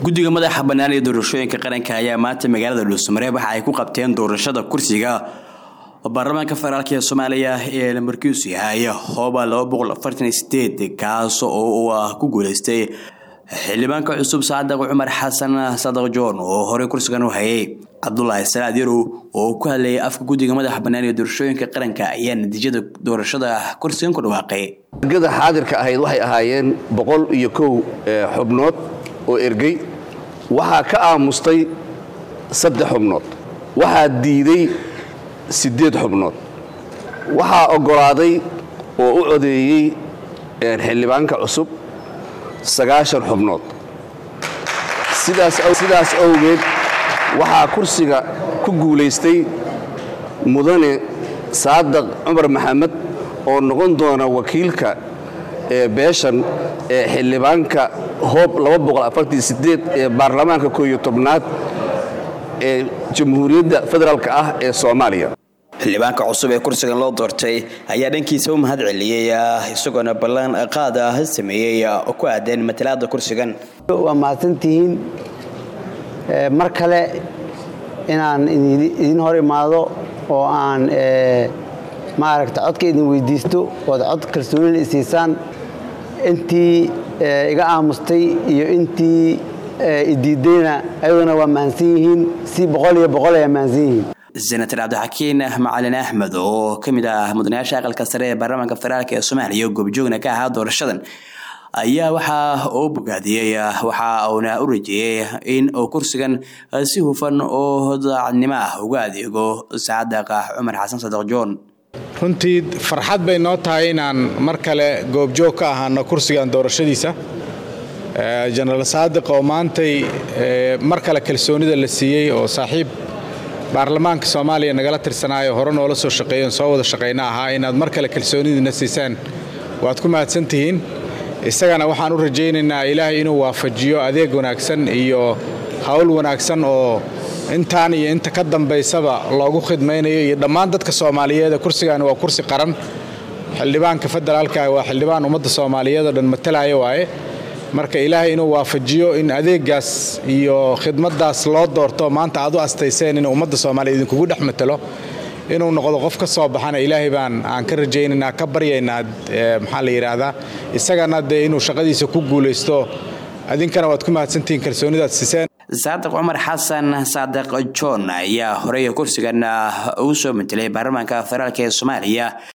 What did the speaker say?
guddiga madaxa bannaan ee doorashooyinka qaranka ayaa maanta magaalada dhuusamareeb waxa ay ku qabteen doorashada kursiga baarlamaanka federaalk ee soomaaliya ee lamarkiisu yahay hooba kaas oo uu ku guuleystay xildhibaanka cusub saadaq cumar xasan sadaq joon oo horey kursigan u hayay cabdulaahi salaad yarow oo ku hadlayay afka guddiga madaxa bannaan ee doorashooyinka qaranka ayaa natiijada doorashada kursigan ku dhawaaqay ergada xaadirka ahayd waxay ahaayeen boqol iyo kow xubnood oo ergey waxaa ka aamustay saddex xubnood waxaa diiday siddeed xubnood waxaa oggolaaday oo u codeeyey xildhibaanka cusub sagaashan xubnood sidaas awgeed waxaa kursiga ku guulaystay mudane saadaq cumar maxamed oo noqon doona wakiilka ee beeshan ee xildhibaanka hoob ee baarlamaanka kooiyo tobnaad ee jamhuuriyadda federaalk ah ee soomaaliya xildhibaanka cusub ee kursigan loo doortay ayaa dhankiisa u mahad celiyey isagoona ballan qaad ah sameeyey oo ku aadeen matalaada kursigan waa mahadsantihiin mar kale inaan idin hor imaado oo aan maaragta codka idin weydiisto ood cod kalsoonina isiisaan intii iga aamustay iyo intii idiidayna ayaduna waa mahansan yihiin si boqol iyo boqol ayaa mahansan yihiin senator cabdixakiin macalin axmed oo ka mid ah mudanayaasha aqalka sare ee baarlamaanka federaalk ee soomaaliya goobjoogna ka ahaa doorashadan ayaa waxa uu bogaadiyey waxa uuna u rajeeyey in uu kursigan si hufan oo daacadnimo ah uga adeego saadaq cumar xasan sadaq joon runtii farxad bay noo tahay inaan mar kale goobjoog ka ahaano kursigan doorashadiisa jenaraal saadiq oo maantay mar kale kalsoonida la siiyey oo saaxiib baarlamaanka soomaaliya nagala tirsanaayo hore noola soo shaqeeyoon soo wada shaqayna ahaa inaad mar kale kalsoonidiina siisaan waad ku mahadsantihiin isagana waxaan u rajaynaynaa ilaahay inuu waafajiyo adeeg wanaagsan iyo hawl wanaagsan oo intaan iyo inta ka dambaysaba loogu khidmaynayo iyo dhammaan dadka soomaaliyeed kursigaani waa kursi qaran xildhibaanka federaalka waa xildhibaan ummadda soomaaliyeed oo dhan matalaya waaye marka ilaahay inuu waafajiyo in adeegaas iyo khidmaddaas loo doorto maanta aad u astayseen in ummadda soomaaliya idinkugu dhex matalo inuu noqdo qof ka soo baxana ilaahay baan aan ka rajaynaynaa ka baryaynaa maxaa la yidhaahdaa isagana dee inuu shaqadiisa ku guulaysto adinkana waad ku mahadsantihiin kalsoonidaad siiseen saadiq cumar xasan saadiq john ayaa horey kursigan uu soo matelay baarlamaanka federaalk ee soomaaliya